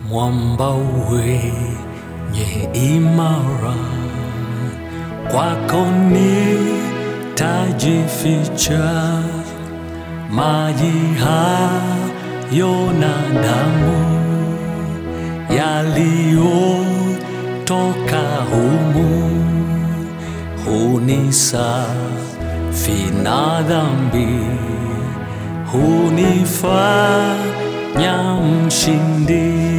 mwamba wenye imara, kwako nitajificha, maji hayo na damu yaliyotoka humu hunisafi na dhambi, hunifanya mshindi.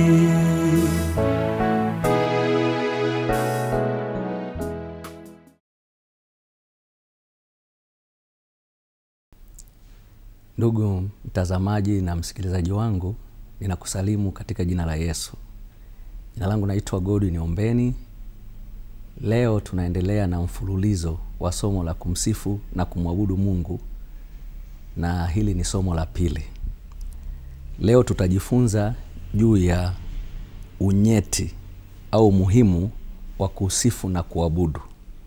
Ndugu mtazamaji na msikilizaji wangu, ninakusalimu katika jina la Yesu. Jina langu naitwa Godwin Ombeni. Leo tunaendelea na mfululizo wa somo la kumsifu na kumwabudu Mungu, na hili ni somo la pili. Leo tutajifunza juu ya unyeti au umuhimu wa kusifu na kuabudu.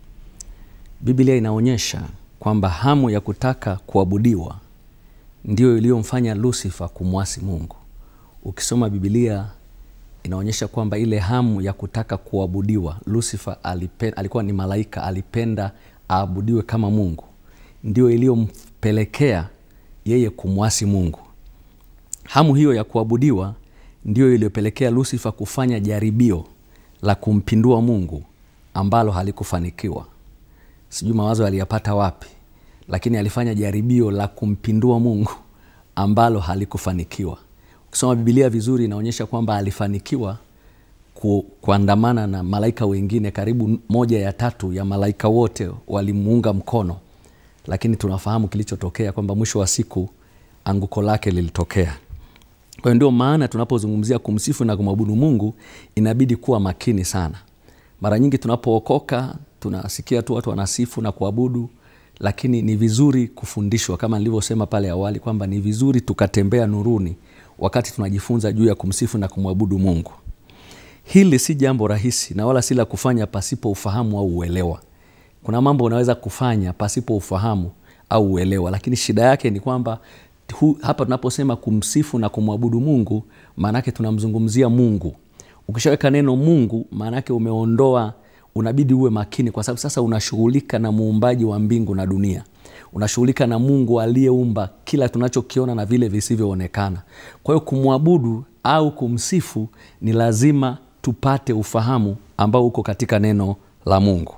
Biblia inaonyesha kwamba hamu ya kutaka kuabudiwa ndiyo iliyomfanya Lusifa kumwasi Mungu. Ukisoma Biblia inaonyesha kwamba ile hamu ya kutaka kuabudiwa, Lusifa alipen, alikuwa ni malaika, alipenda aabudiwe kama Mungu, ndio iliyompelekea yeye kumwasi Mungu. Hamu hiyo ya kuabudiwa ndiyo iliyopelekea Lusifa kufanya jaribio la kumpindua Mungu ambalo halikufanikiwa. Sijui mawazo aliyapata wapi, lakini alifanya jaribio la kumpindua Mungu ambalo halikufanikiwa. Ukisoma Biblia vizuri, inaonyesha kwamba alifanikiwa ku, kuandamana na malaika wengine. Karibu moja ya tatu ya malaika wote walimuunga mkono, lakini tunafahamu kilichotokea kwamba mwisho wa siku anguko lake lilitokea. Kwa hiyo ndio maana tunapozungumzia kumsifu na kumwabudu Mungu inabidi kuwa makini sana. Mara nyingi tunapookoka tunasikia tu watu wanasifu na kuabudu, lakini ni vizuri kufundishwa kama nilivyosema pale awali kwamba ni vizuri tukatembea nuruni wakati tunajifunza juu ya kumsifu na kumwabudu Mungu. Hili si jambo rahisi na wala si la kufanya pasipo ufahamu au uelewa. Kuna mambo unaweza kufanya pasipo ufahamu au uelewa, lakini shida yake ni kwamba hu, hapa tunaposema kumsifu na kumwabudu Mungu, maanake tunamzungumzia Mungu. Ukishaweka neno Mungu, maanake umeondoa unabidi uwe makini, kwa sababu sasa unashughulika na muumbaji wa mbingu na dunia, unashughulika na Mungu aliyeumba kila tunachokiona na vile visivyoonekana. Kwa hiyo kumwabudu au kumsifu ni lazima tupate ufahamu ambao uko katika neno la Mungu,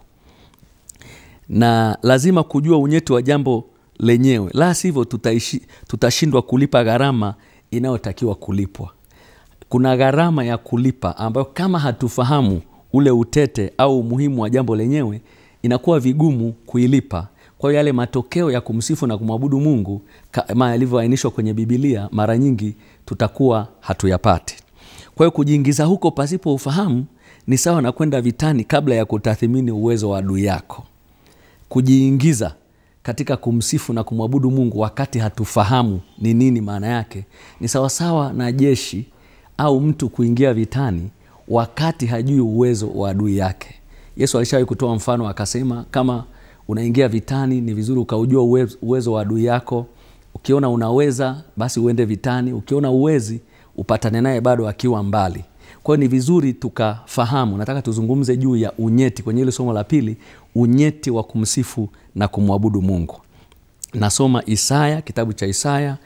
na lazima kujua unyeti wa jambo lenyewe, la sivyo tutaishi, tutashindwa kulipa gharama inayotakiwa kulipwa. Kuna gharama ya kulipa ambayo kama hatufahamu ule utete au umuhimu wa jambo lenyewe inakuwa vigumu kuilipa. Kwa hiyo yale matokeo ya kumsifu na kumwabudu Mungu kama yalivyoainishwa kwenye Bibilia, mara nyingi tutakuwa hatuyapati. Kwa hiyo kujiingiza huko pasipo ufahamu ni sawa na kwenda vitani kabla ya kutathimini uwezo wa adui yako. Kujiingiza katika kumsifu na kumwabudu Mungu wakati hatufahamu ni nini maana yake ni sawasawa na jeshi au mtu kuingia vitani wakati hajui uwezo wa adui yake. Yesu alishawahi kutoa mfano akasema, kama unaingia vitani ni vizuri ukaujua uwezo, uwezo wa adui yako. Ukiona unaweza basi uende vitani, ukiona uwezi upatane naye bado akiwa mbali. Kwa hiyo ni vizuri tukafahamu. Nataka tuzungumze juu ya unyeti kwenye hili somo la pili, unyeti wa kumsifu na kumwabudu Mungu. Nasoma Isaya, kitabu cha Isaya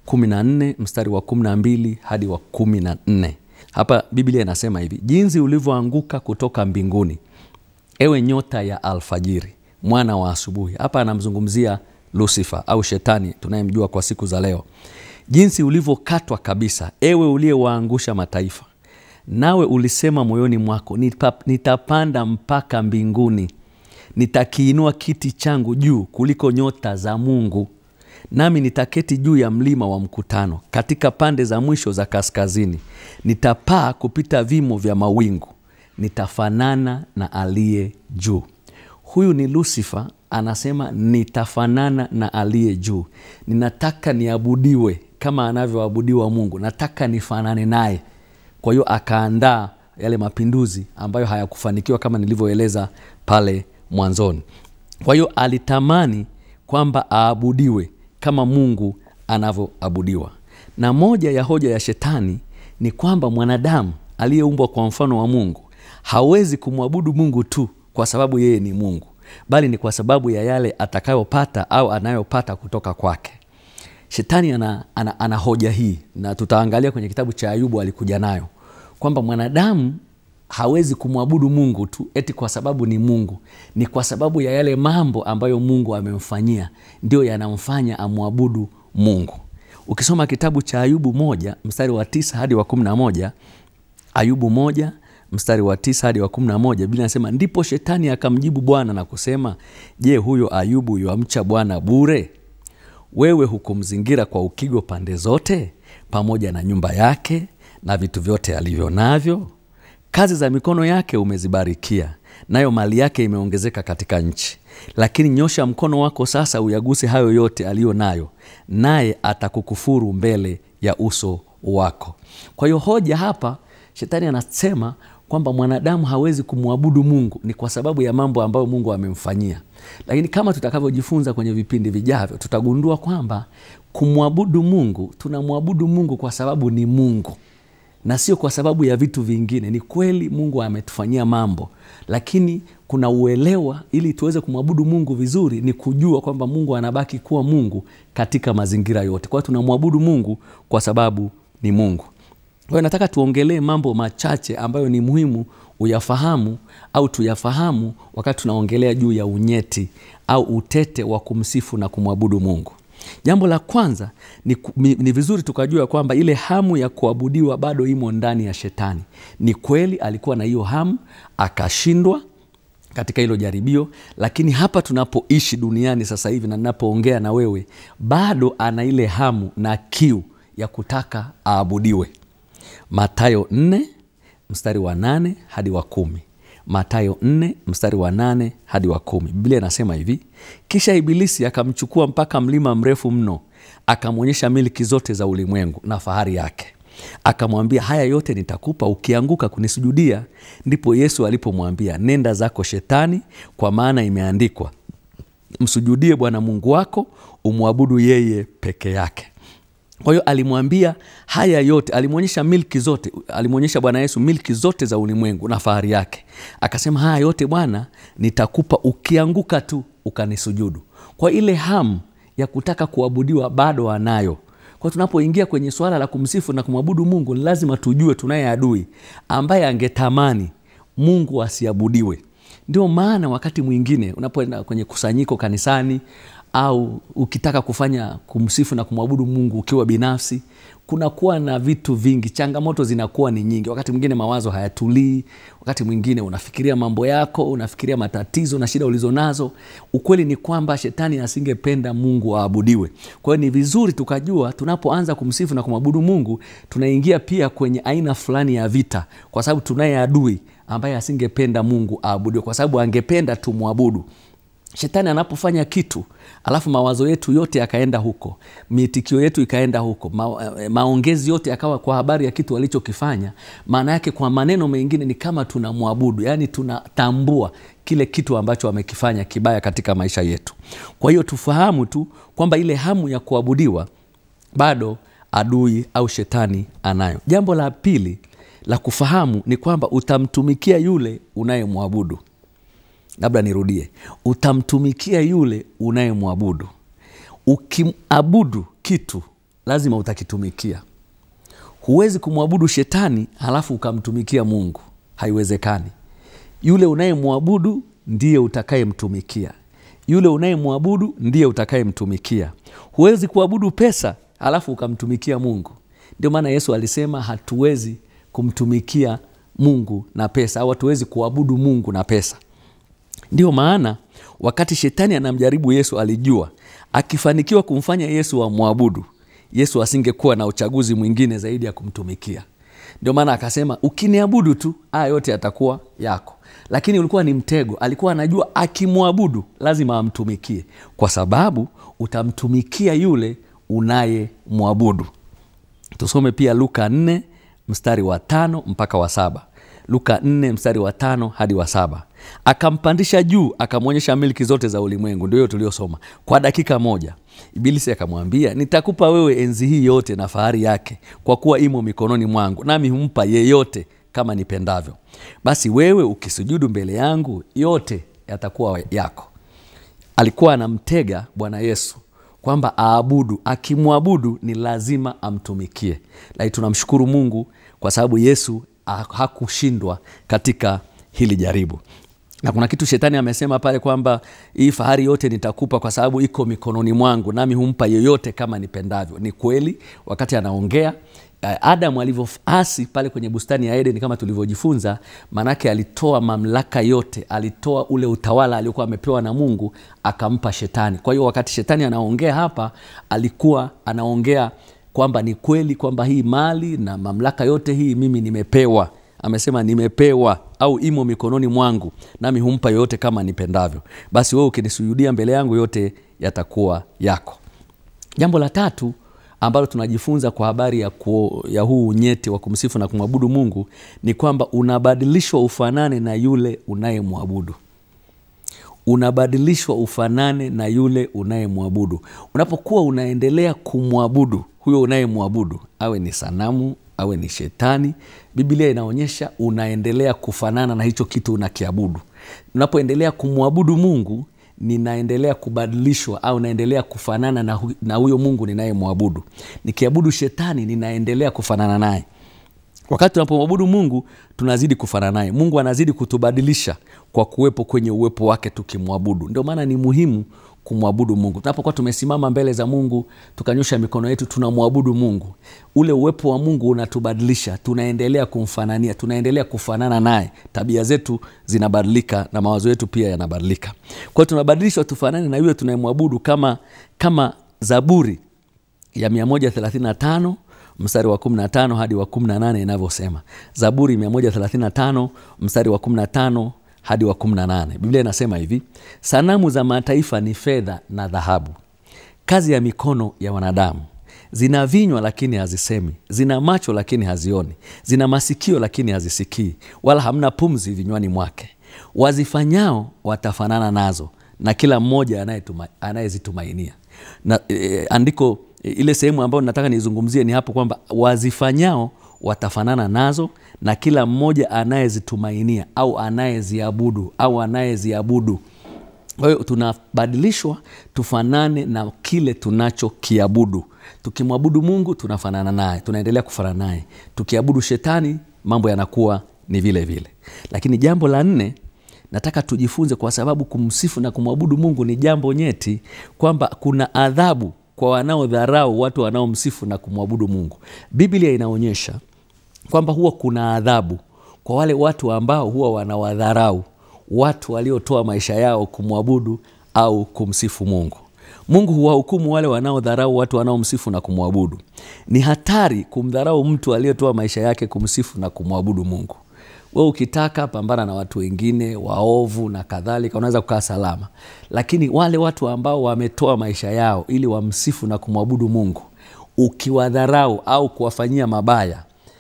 14 mstari wa 12 hadi wa 14. Hapa Biblia inasema hivi: jinsi ulivyoanguka kutoka mbinguni, ewe nyota ya alfajiri, mwana wa asubuhi. Hapa anamzungumzia Lusifa au Shetani tunayemjua kwa siku za leo. Jinsi ulivyokatwa kabisa, ewe uliyewaangusha mataifa, nawe ulisema moyoni mwako, nitapanda mpaka mbinguni, nitakiinua kiti changu juu kuliko nyota za Mungu, nami nitaketi juu ya mlima wa mkutano, katika pande za mwisho za kaskazini. Nitapaa kupita vimo vya mawingu, nitafanana na aliye juu. Huyu ni Lusifa, anasema nitafanana na aliye juu. Ninataka niabudiwe kama anavyoabudiwa Mungu, nataka nifanane naye. Kwa hiyo akaandaa yale mapinduzi ambayo hayakufanikiwa kama nilivyoeleza pale mwanzoni. Kwa hiyo alitamani kwamba aabudiwe kama Mungu anavyoabudiwa. Na moja ya hoja ya shetani ni kwamba mwanadamu aliyeumbwa kwa mfano wa mungu hawezi kumwabudu mungu tu kwa sababu yeye ni mungu bali ni kwa sababu ya yale atakayopata au anayopata kutoka kwake shetani ana, ana, ana hoja hii na tutaangalia kwenye kitabu cha ayubu alikuja nayo kwamba mwanadamu hawezi kumwabudu mungu tu eti kwa sababu ni mungu ni kwa sababu ya yale mambo ambayo mungu amemfanyia ndio yanamfanya amwabudu mungu ukisoma kitabu cha ayubu moja mstari wa tisa hadi wa kumi na moja ayubu moja mstari wa tisa hadi wa kumi na moja bili nasema ndipo shetani akamjibu bwana na kusema je huyo ayubu yuamcha bwana bure wewe hukumzingira kwa ukigo pande zote pamoja na nyumba yake na vitu vyote alivyo navyo kazi za mikono yake umezibarikia nayo mali yake imeongezeka katika nchi lakini nyosha mkono wako sasa uyaguse hayo yote aliyo nayo naye atakukufuru mbele ya uso wako kwa hiyo hoja hapa shetani anasema kwamba mwanadamu hawezi kumwabudu mungu ni kwa sababu ya mambo ambayo mungu amemfanyia lakini kama tutakavyojifunza kwenye vipindi vijavyo tutagundua kwamba kumwabudu mungu tunamwabudu mungu kwa sababu ni mungu na sio kwa sababu ya vitu vingine ni kweli mungu ametufanyia mambo lakini kuna uelewa ili tuweze kumwabudu mungu vizuri ni kujua kwamba mungu anabaki kuwa mungu katika mazingira yote kwa hiyo tunamwabudu mungu kwa sababu ni mungu kwa hiyo nataka tuongelee mambo machache ambayo ni muhimu uyafahamu au tuyafahamu wakati tunaongelea juu ya unyeti au utete wa kumsifu na kumwabudu mungu jambo la kwanza ni, ku- ni, ni vizuri tukajua kwamba ile hamu ya kuabudiwa bado imo ndani ya shetani ni kweli alikuwa na hiyo hamu akashindwa katika hilo jaribio lakini hapa tunapoishi duniani sasa hivi na ninapoongea na wewe bado ana ile hamu na kiu ya kutaka aabudiwe matayo 4 mstari wa nane hadi wa kumi matayo 4 mstari wa nane hadi wa kumi biblia inasema hivi kisha ibilisi akamchukua mpaka mlima mrefu mno akamwonyesha miliki zote za ulimwengu na fahari yake akamwambia haya yote nitakupa ukianguka kunisujudia ndipo yesu alipomwambia nenda zako shetani kwa maana imeandikwa msujudie bwana mungu wako umwabudu yeye peke yake kwa hiyo alimwambia haya yote alimwonyesha milki zote alimwonyesha bwana yesu milki zote za ulimwengu na fahari yake akasema haya yote bwana nitakupa ukianguka tu ukanisujudu kwa ile hamu ya kutaka kuabudiwa bado anayo kwa tunapoingia kwenye swala la kumsifu na kumwabudu mungu ni lazima tujue tunaye adui ambaye angetamani mungu asiabudiwe ndio maana wakati mwingine unapoenda kwenye kusanyiko kanisani au ukitaka kufanya kumsifu na kumwabudu mungu ukiwa binafsi kunakuwa na vitu vingi changamoto zinakuwa ni nyingi wakati mwingine mawazo hayatulii wakati mwingine unafikiria mambo yako unafikiria matatizo na shida ulizonazo ukweli ni kwamba shetani asingependa mungu aabudiwe kwa hiyo ni vizuri tukajua tunapoanza kumsifu na kumwabudu mungu tunaingia pia kwenye aina fulani ya vita kwa sababu tunaye adui ambaye asingependa mungu aabudiwe kwa sababu angependa tumwabudu shetani anapofanya kitu alafu mawazo yetu yote yakaenda huko miitikio yetu ikaenda huko ma, eh, maongezi yote yakawa kwa habari ya kitu alichokifanya maana yake kwa maneno mengine ni kama tunamwabudu yaani tunatambua kile kitu ambacho amekifanya kibaya katika maisha yetu kwa hiyo tufahamu tu kwamba ile hamu ya kuabudiwa bado adui au shetani anayo jambo la pili la kufahamu ni kwamba utamtumikia yule unayemwabudu labda nirudie utamtumikia yule unayemwabudu ukimabudu kitu lazima utakitumikia huwezi kumwabudu shetani halafu ukamtumikia mungu haiwezekani yule unayemwabudu ndiye utakayemtumikia yule unayemwabudu ndiye utakayemtumikia huwezi kuabudu pesa halafu ukamtumikia mungu ndio maana yesu alisema hatuwezi kumtumikia mungu na pesa au hatuwezi kuabudu mungu na pesa ndiyo maana wakati shetani anamjaribu yesu alijua akifanikiwa kumfanya yesu amwabudu yesu asingekuwa na uchaguzi mwingine zaidi ya kumtumikia ndio maana akasema ukiniabudu tu haya yote yatakuwa yako lakini ulikuwa ni mtego alikuwa anajua akimwabudu lazima amtumikie kwa sababu utamtumikia yule unayemwabudu tusome pia luka 4 mstari wa tano mpaka wa saba luka 4 mstari wa tano hadi wa saba akampandisha juu akamwonyesha milki zote za ulimwengu ndio hiyo tuliosoma kwa dakika moja ibilisi akamwambia nitakupa wewe enzi hii yote na fahari yake kwa kuwa imo mikononi mwangu nami humpa yeyote kama nipendavyo basi wewe ukisujudu mbele yangu yote yatakuwa yako alikuwa anamtega bwana yesu kwamba aabudu akimwabudu ni lazima amtumikie lakini tunamshukuru mungu kwa sababu yesu ha- hakushindwa katika hili jaribu na kuna kitu shetani amesema pale kwamba hii fahari yote nitakupa kwa sababu iko mikononi mwangu nami humpa yoyote kama nipendavyo ni kweli wakati anaongea eh, adamu alivyoasi pale kwenye bustani ya eden kama tulivyojifunza maanake alitoa mamlaka yote alitoa ule utawala aliokuwa amepewa na mungu akampa shetani kwa hiyo wakati shetani anaongea hapa alikuwa anaongea kwamba ni kweli kwamba hii mali na mamlaka yote hii mimi nimepewa amesema nimepewa au imo mikononi mwangu nami humpa yoyote kama nipendavyo basi wewe ukinisujudia mbele yangu yote yatakuwa yako jambo la tatu ambalo tunajifunza kwa habari ya, kuo, ya huu unyeti wa kumsifu na kumwabudu mungu ni kwamba unabadilishwa ufanane na yule unayemwabudu unabadilishwa ufanane na yule unayemwabudu unapokuwa unaendelea kumwabudu huyo unayemwabudu awe ni sanamu awe ni shetani biblia inaonyesha unaendelea kufanana na hicho kitu unakiabudu unapoendelea kumwabudu mungu ninaendelea kubadilishwa au naendelea kufanana na, hu, na huyo mungu ninayemwabudu nikiabudu shetani ninaendelea kufanana naye wakati tunapomwabudu mungu tunazidi kufanana naye mungu anazidi kutubadilisha kwa kuwepo kwenye uwepo wake tukimwabudu ndio maana ni muhimu kumwabudu mungu tunapokuwa tumesimama mbele za mungu tukanyosha mikono yetu tunamwabudu mungu ule uwepo wa mungu unatubadilisha tunaendelea kumfanania tunaendelea kufanana naye tabia zetu zinabadilika na mawazo yetu pia yanabadilika kwa hiyo tunabadilishwa tufanane na yule tunayemwabudu kama kama zaburi ya 135 mstari wa 15 hadi wa 18 inavyosema zaburi 135 mstari wa 15 hadi wa 18 biblia inasema hivi sanamu za mataifa ni fedha na dhahabu kazi ya mikono ya wanadamu zina vinywa lakini hazisemi zina macho lakini hazioni zina masikio lakini hazisikii wala hamna pumzi vinywani mwake wazifanyao watafanana nazo na kila mmoja anayetuma- anayezitumainia na e, andiko e, ile sehemu ambayo nataka nizungumzie ni hapo kwamba wazifanyao watafanana nazo na kila mmoja anayezitumainia au anayeziabudu au anayeziabudu kwa hiyo tunabadilishwa tufanane na kile tunachokiabudu tukimwabudu mungu tunafanana naye tunaendelea kufanana naye tukiabudu shetani mambo yanakuwa ni vile vile lakini jambo la nne nataka tujifunze kwa sababu kumsifu na kumwabudu mungu ni jambo nyeti kwamba kuna adhabu kwa wanaodharau watu wanaomsifu na kumwabudu mungu biblia inaonyesha kwamba huwa kuna adhabu kwa wale watu ambao huwa wanawadharau watu waliotoa maisha yao kumwabudu au kumsifu mungu mungu huwahukumu wale wanaodharau watu wanaomsifu na kumwabudu ni hatari kumdharau mtu aliyetoa maisha yake kumsifu na kumwabudu mungu we ukitaka pambana na watu wengine waovu na kadhalika unaweza kukaa salama lakini wale watu ambao wametoa maisha yao ili wamsifu na kumwabudu mungu ukiwadharau au kuwafanyia mabaya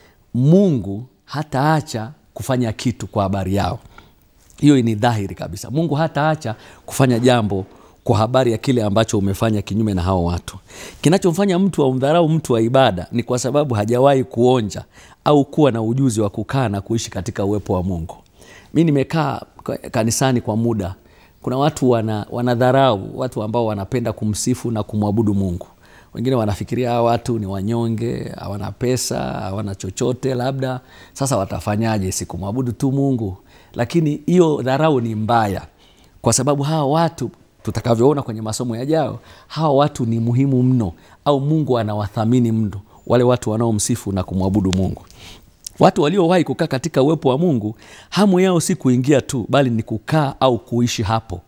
mungu hataacha kufanya kitu kwa habari yao hiyo ni dhahiri kabisa mungu hataacha kufanya jambo kwa habari ya kile ambacho umefanya kinyume na hao watu kinachomfanya mtu aumdharau mtu wa ibada ni kwa sababu hajawahi kuonja au kuwa na ujuzi wa kukaa na kuishi katika uwepo wa mungu mi nimekaa ka- kanisani kwa muda kuna watu wana, wanadharau watu ambao wanapenda kumsifu na kumwabudu mungu wengine wanafikiria hawa watu ni wanyonge hawana pesa hawana chochote labda sasa watafanyaje sikumwabudu tu mungu lakini hiyo dharau ni mbaya kwa sababu hawa watu tutakavyoona kwenye masomo yajao hawa watu ni muhimu mno au mungu anawathamini mno wale watu wanaomsifu na kumwabudu mungu watu waliowahi kukaa katika uwepo wa mungu hamu yao si kuingia tu bali ni kukaa au kuishi hapo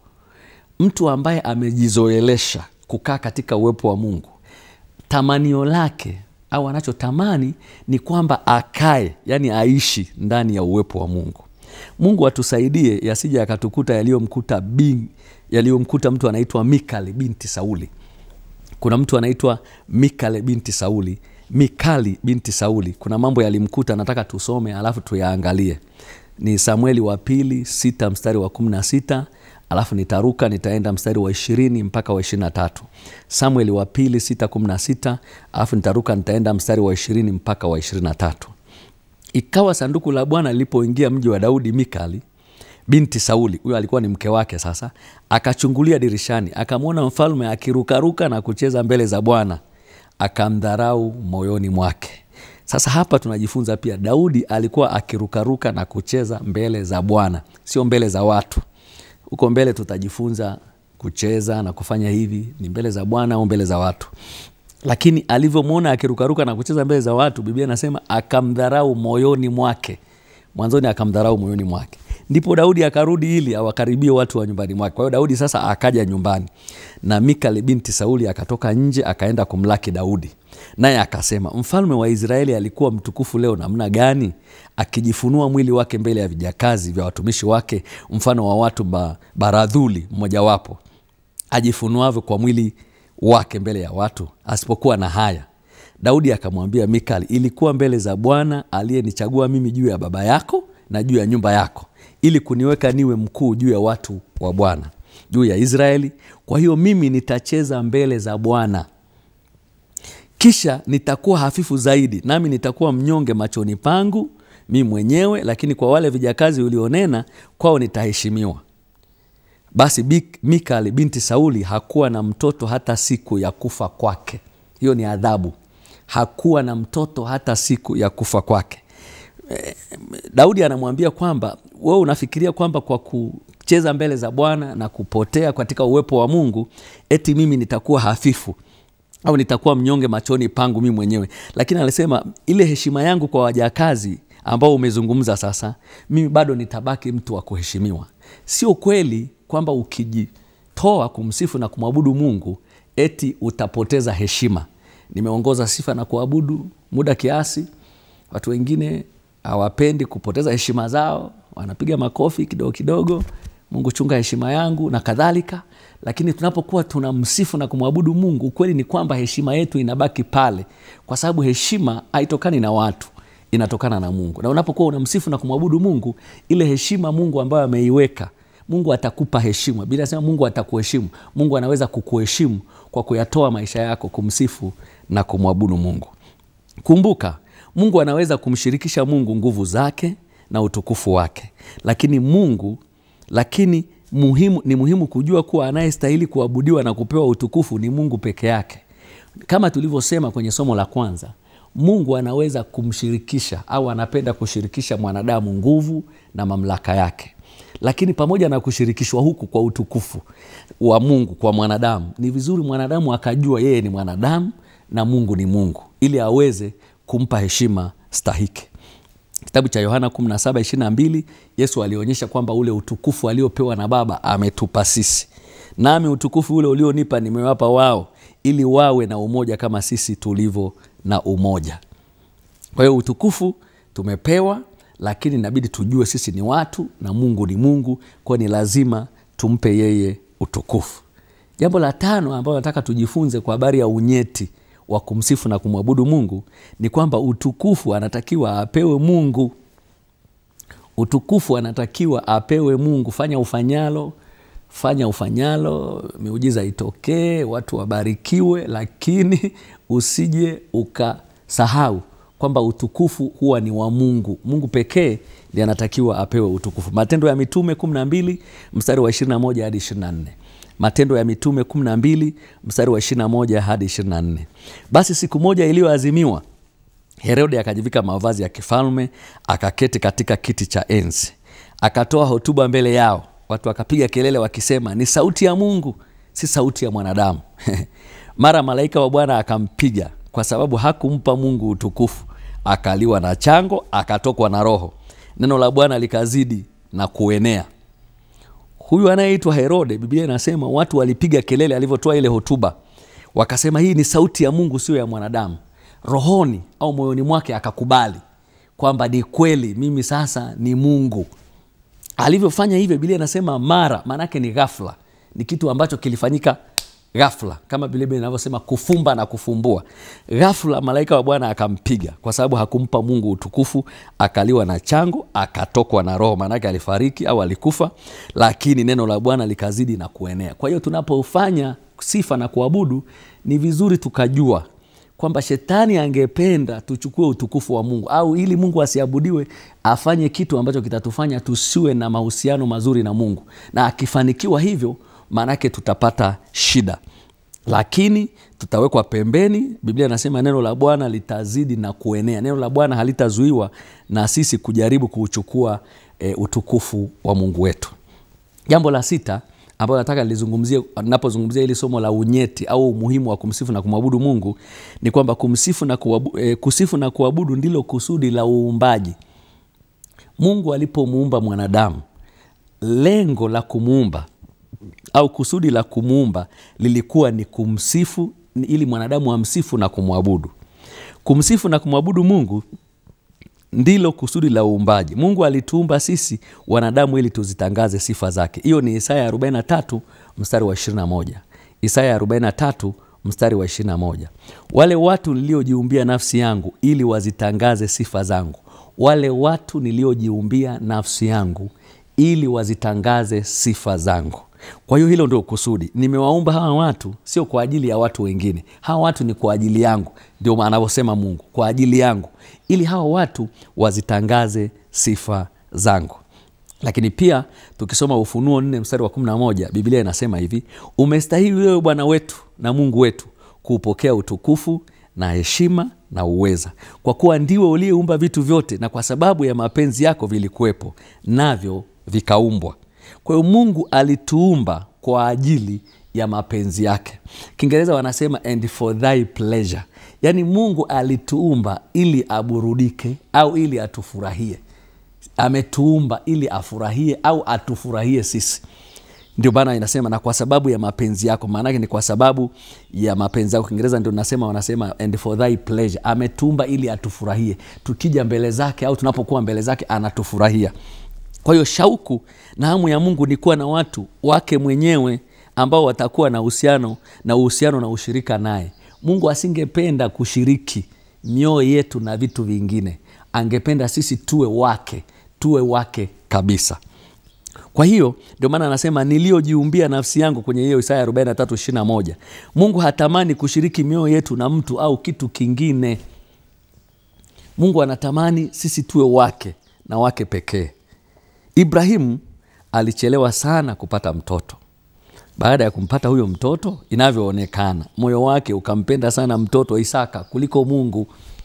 mtu ambaye amejizoelesha kukaa katika uwepo wa mungu tamanio lake au anachotamani ni kwamba akae yani aishi ndani ya uwepo wa mungu mungu atusaidie yasija yakatukuta yaliyomkuta bin yaliyomkuta mtu anaitwa mikali binti sauli kuna mtu anaitwa mikale binti sauli mikali binti sauli kuna mambo yalimkuta nataka tusome alafu tuyaangalie ni samueli wa pili sita mstari wa kumi na sita alafu nitaruka nitaenda mstari wa ishirini mpaka wa ishiri na tatu samueli wa pili sita kumi na sita alafu nitaruka nitaenda mstari wa ishirini mpaka wa ishirini na tatu ikawa sanduku la bwana lilipoingia mji wa daudi mikali binti sauli huyo alikuwa ni mke wake sasa akachungulia dirishani akamwona mfalme akirukaruka na kucheza mbele za bwana akamdharau moyoni mwake sasa hapa tunajifunza pia daudi alikuwa akirukaruka na kucheza mbele za bwana sio mbele za watu huko mbele tutajifunza kucheza na kufanya hivi ni mbele za bwana au mbele za watu lakini alivyomwona akirukaruka na kucheza mbele za watu biblia inasema akamdharau moyoni mwake mwanzoni akamdharau moyoni mwake ndipo daudi akarudi ili awakaribie watu wa nyumbani mwake kwa hiyo daudi sasa akaja nyumbani na mikali binti sauli akatoka nje akaenda kumlaki daudi naye akasema mfalme wa israeli alikuwa mtukufu leo namna gani akijifunua mwili wake mbele ya vijakazi vya watumishi wake mfano wa watu ba, baradhuli mmojawapo ajifunuavyo kwa mwili wake mbele ya watu asipokuwa na haya daudi akamwambia mikali ilikuwa mbele za bwana aliyenichagua mimi juu ya baba yako na juu ya nyumba yako ili kuniweka niwe mkuu juu ya watu wa bwana juu ya israeli kwa hiyo mimi nitacheza mbele za bwana kisha nitakuwa hafifu zaidi nami nitakuwa mnyonge machoni pangu mi mwenyewe lakini kwa wale vijakazi ulionena kwao nitaheshimiwa basi Bik- mikali binti sauli hakuwa na mtoto hata siku ya kufa kwake hiyo ni adhabu hakuwa na mtoto hata siku ya kufa kwake Eh, daudi anamwambia kwamba wewe unafikiria kwamba kwa kucheza mbele za bwana na kupotea katika uwepo wa mungu eti mimi nitakuwa hafifu au nitakuwa mnyonge machoni pangu mimi mwenyewe lakini alisema ile heshima yangu kwa wajakazi ambao umezungumza sasa mimi bado nitabaki mtu wa kuheshimiwa sio kweli kwamba ukijitoa kumsifu na kumwabudu mungu eti utapoteza heshima nimeongoza sifa na kuabudu muda kiasi watu wengine hawapendi kupoteza heshima zao wanapiga makofi kidogo kidogo mungu chunga heshima yangu na kadhalika lakini tunapokuwa tunamsifu na kumwabudu mungu ukweli ni kwamba heshima yetu inabaki pale kwa sababu heshima haitokani na watu inatokana na mungu na unapokuwa unamsifu na kumwabudu mungu ile heshima mungu ambayo ameiweka mungu atakupa heshima bila sema mungu atakuheshimu mungu anaweza kukuheshimu kwa kuyatoa maisha yako kumsifu na kumwabudu mungu kumbuka mungu anaweza kumshirikisha mungu nguvu zake na utukufu wake lakini mungu lakini muhimu, ni muhimu kujua kuwa anayestahili kuabudiwa na kupewa utukufu ni mungu peke yake kama tulivyosema kwenye somo la kwanza mungu anaweza kumshirikisha au anapenda kushirikisha mwanadamu nguvu na mamlaka yake lakini pamoja na kushirikishwa huku kwa utukufu wa mungu kwa mwanadamu ni vizuri mwanadamu akajua yeye ni mwanadamu na mungu ni mungu ili aweze kumpa heshima stahiki kitabu cha yohana 1722 yesu alionyesha kwamba ule utukufu aliopewa na baba ametupa sisi nami utukufu ule ulionipa nimewapa wao ili wawe na umoja kama sisi tulivyo na umoja kwa hiyo utukufu tumepewa lakini inabidi tujue sisi ni watu na mungu ni mungu kwa ni lazima tumpe yeye utukufu jambo la tano ambayo nataka tujifunze kwa habari ya unyeti wa kumsifu na kumwabudu mungu ni kwamba utukufu anatakiwa apewe mungu utukufu anatakiwa apewe mungu fanya ufanyalo fanya ufanyalo miujiza itokee watu wabarikiwe lakini usije ukasahau kwamba utukufu huwa ni wa mungu mungu pekee ndi anatakiwa apewe utukufu matendo ya mitume 12 mstari wa 21 hadi 24 matendo ya mitume 12 mstari wa 21 hadi 24 basi siku moja iliyoazimiwa herode akajivika mavazi ya kifalme akaketi katika kiti cha enzi akatoa hotuba mbele yao watu wakapiga kelele wakisema ni sauti ya mungu si sauti ya mwanadamu mara malaika wa bwana akampiga kwa sababu hakumpa mungu utukufu akaliwa na chango akatokwa na roho neno la bwana likazidi na kuenea huyu anayeitwa herode biblia inasema watu walipiga kelele alivyotoa ile hotuba wakasema hii ni sauti ya mungu sio ya mwanadamu rohoni au moyoni mwake akakubali kwamba ni kweli mimi sasa ni mungu alivyofanya hivyo biblia inasema mara maanaake ni ghafla ni kitu ambacho kilifanyika ghafla kama biblia inavyosema kufumba na kufumbua ghafla malaika wa bwana akampiga kwa sababu hakumpa mungu utukufu akaliwa na chango akatokwa na roho maanake alifariki au alikufa lakini neno la bwana likazidi na kuenea kwa hiyo tunapofanya sifa na kuabudu ni vizuri tukajua kwamba shetani angependa tuchukue utukufu wa mungu au ili mungu asiabudiwe afanye kitu ambacho kitatufanya tusiwe na mahusiano mazuri na mungu na akifanikiwa hivyo maanake tutapata shida lakini tutawekwa pembeni biblia inasema neno la bwana litazidi na kuenea neno la bwana halitazuiwa na sisi kujaribu kuuchukua e, utukufu wa mungu wetu jambo la sita ambayo nataka nilizungumzie napozungumzia hili somo la unyeti au umuhimu wa kumsifu na kumwabudu mungu ni kwamba kumsifu na kuabu, e, kusifu na kuabudu ndilo kusudi la uumbaji mungu alipomuumba mwanadamu lengo la kumuumba au kusudi la kumuumba lilikuwa ni kumsifu ili mwanadamu amsifu na kumwabudu kumsifu na kumwabudu mungu ndilo kusudi la uumbaji mungu alituumba sisi wanadamu ili tuzitangaze sifa zake hiyo ni isaya 43 mstari wa 21 isaya 43 mstari wa 21 wale watu niliojiumbia nafsi yangu ili wazitangaze sifa zangu wale watu niliojiumbia nafsi yangu ili wazitangaze sifa zangu kwa hiyo hilo ndio kusudi nimewaumba hawa watu sio kwa ajili ya watu wengine hawa watu ni kwa ajili yangu ndio anavyosema mungu kwa ajili yangu ili hawa watu wazitangaze sifa zangu lakini pia tukisoma ufunuo nne mstari wa 11 biblia inasema hivi umestahili wewe bwana wetu na mungu wetu kuupokea utukufu na heshima na uweza kwa kuwa ndiwe uliyeumba vitu vyote na kwa sababu ya mapenzi yako vilikuwepo navyo vikaumbwa kwa hiyo mungu alituumba kwa ajili ya mapenzi yake kiingereza wanasema and for thy pleasure yaani mungu alituumba ili aburudike au ili atufurahie ametuumba ili afurahie au atufurahie sisi ndio maana inasema na kwa sababu ya mapenzi yako maanake ni kwa sababu ya mapenzi yako kiingereza ndio nasema wanasema and for thy pleasure ametuumba ili atufurahie tukija mbele zake au tunapokuwa mbele zake anatufurahia kwa hiyo shauku na hamu ya mungu ni kuwa na watu wake mwenyewe ambao watakuwa na uhusiano na uhusiano na ushirika naye mungu asingependa kushiriki mioyo yetu na vitu vingine angependa sisi tuwe wake tuwe wake kabisa kwa hiyo ndio maana anasema niliyojiumbia nafsi yangu kwenye hiyo isaya 43 mungu hatamani kushiriki mioyo yetu na mtu au kitu kingine mungu anatamani sisi tuwe wake na wake pekee ibrahimu alichelewa sana kupata mtoto baada ya kumpata huyo mtoto inavyoonekana moyo wake ukampenda sana mtoto isaka kuliko mungu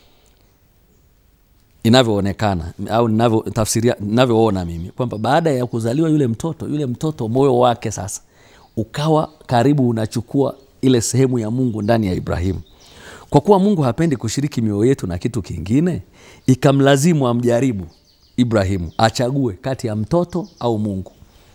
inavyoonekana au ninavyoona mimi kwamba baada ya kuzaliwa yule mtoto yule mtoto moyo wake sasa ukawa karibu unachukua ile sehemu ya mungu ndani ya ibrahimu kwa kuwa mungu hapendi kushiriki mioyo yetu na kitu kingine ikamlazimu amjaribu ibrahimu achague kati ya mtoto au mungu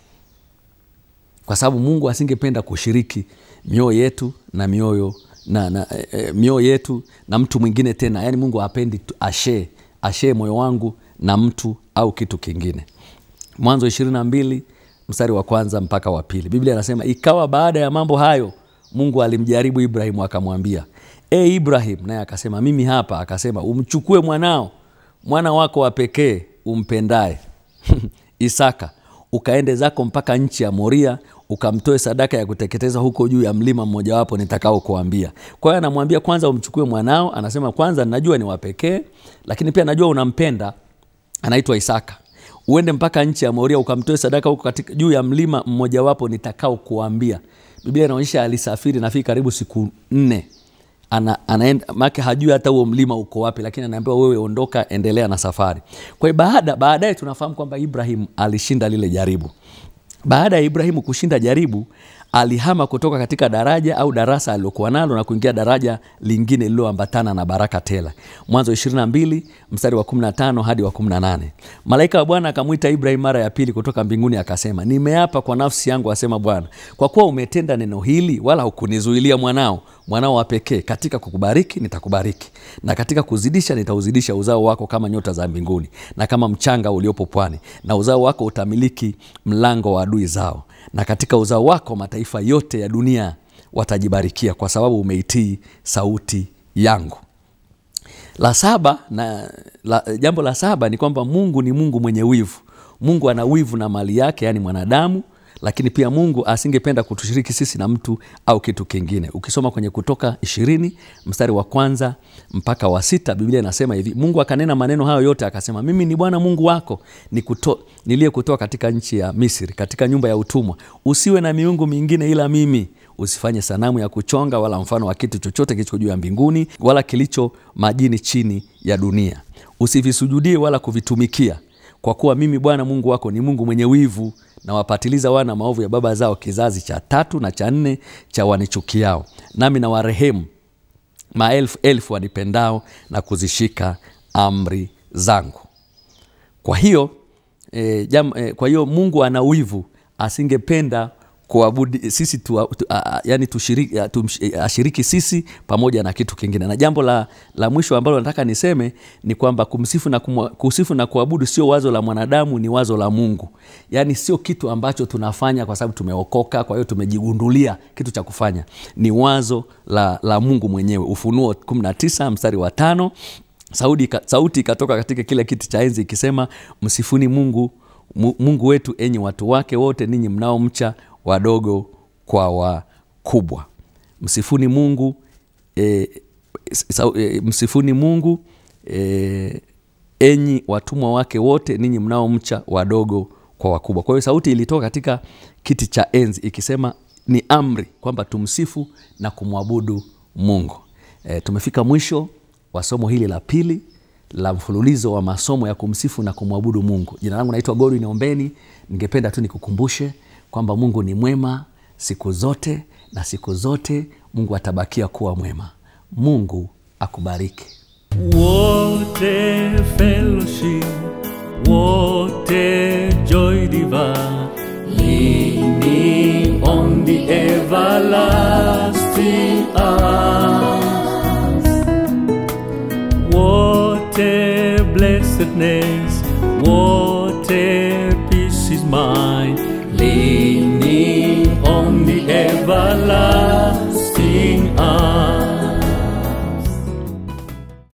kwa sababu mungu asingependa kushiriki mioyo yetu na mioyo na, na e, mioyo yetu na mtu mwingine tena yaani mungu hapendi ashee ashee moyo wangu na mtu au kitu kingine mwanzo ishirini na mbili mstari wa kwanza mpaka wa pili biblia anasema ikawa baada ya mambo hayo mungu alimjaribu ibrahimu akamwambia e ibrahim naye akasema mimi hapa akasema umchukue mwanao mwana wako wa pekee umpendaye isaka ukaende zako mpaka nchi ya moria ukamtoe sadaka ya kuteketeza huko juu ya mlima mmojawapo nitakao kuambia kwa hiyo anamwambia kwanza umchukue mwanao anasema kwanza najua ni wapekee lakini pia najua unampenda anaitwa isaka uende mpaka nchi ya moria ukamtoe sadaka huko katika juu ya mlima mmojawapo nitakao kuambia biblia inaonyesha alisafiri nafiki karibu siku nne ana, anaenda make hajui hata huo mlima uko wapi lakini anaambiwa wewe ondoka endelea na safari kwa hiyo baada baadaye tunafahamu kwamba ibrahim alishinda lile jaribu baada ya ibrahimu kushinda jaribu alihama kutoka katika daraja au darasa alilokuwa nalo na kuingia daraja lingine lililoambatana na baraka tela mwanzo 22 mstari wa 15 hadi wa 18 malaika wa bwana akamwita ibrahim mara ya pili kutoka mbinguni akasema nimeapa kwa nafsi yangu asema bwana kwa kuwa umetenda neno hili wala hukunizuilia mwanao mwanao wa pekee katika kukubariki nitakubariki na katika kuzidisha nitauzidisha uzao wako kama nyota za mbinguni na kama mchanga uliopo pwani na uzao wako utamiliki mlango wa adui zao na katika uzao wako mataifa yote ya dunia watajibarikia kwa sababu umeitii sauti yangu la saba na la, jambo la saba ni kwamba mungu ni mungu mwenye wivu mungu ana wivu na mali yake yaani mwanadamu lakini pia mungu asingependa kutushiriki sisi na mtu au kitu kingine ukisoma kwenye kutoka ishirini mstari wa kwanza mpaka wa sita biblia inasema hivi mungu akanena maneno hayo yote akasema mimi ni bwana mungu wako nikuto- niliyekutoa katika nchi ya misri katika nyumba ya utumwa usiwe na miungu mingine ila mimi usifanye sanamu ya kuchonga wala mfano wa kitu chochote kilicho juu ya mbinguni wala kilicho majini chini ya dunia usivisujudie wala kuvitumikia kwa kuwa mimi bwana mungu wako ni mungu mwenye wivu na wapatiliza wana maovu ya baba zao kizazi cha tatu na cha nne cha wanichukiao nami na warehemu maelfu elfu wanipendao na kuzishika amri zangu kwa hiyo e, jam, e, kwa hiyo mungu ana wivu asingependa kuabudi sisi tu, tu, a, a, yani tushiriki, a, tumsh, e, ashiriki sisi pamoja na kitu kingine na jambo la, la mwisho ambalo nataka niseme ni kwamba kumsifu na, kumwa, kusifu na kuabudu sio wazo la mwanadamu ni wazo la mungu yaani sio kitu ambacho tunafanya kwa sababu tumeokoka kwa hiyo tumejigundulia kitu cha kufanya ni wazo la, la mungu mwenyewe ufunuo 19 mstari wa tano sauti, ika- sauti ikatoka katika kile kiti cha enzi ikisema msifuni mungu Mu- mungu wetu enyi watu wake wote ninyi mnaomcha wadogo kwa wakubwa msifuni mungu e, sa, e, msifuni mungu e, enyi watumwa wake wote ninyi mnaomcha wadogo kwa wakubwa kwa hiyo sauti ilitoka katika kiti cha enzi ikisema ni amri kwamba tumsifu na kumwabudu mungu e, tumefika mwisho wa somo hili la pili la mfululizo wa masomo ya kumsifu na kumwabudu mungu jina langu naitwa godwin ombeni ningependa tu nikukumbushe kwamba mungu ni mwema siku zote na siku zote mungu atabakia kuwa mwema mungu akubariki wote fellowship wote joy divine leaning on the everlasting arms wote blessedness wote peace is mine leaning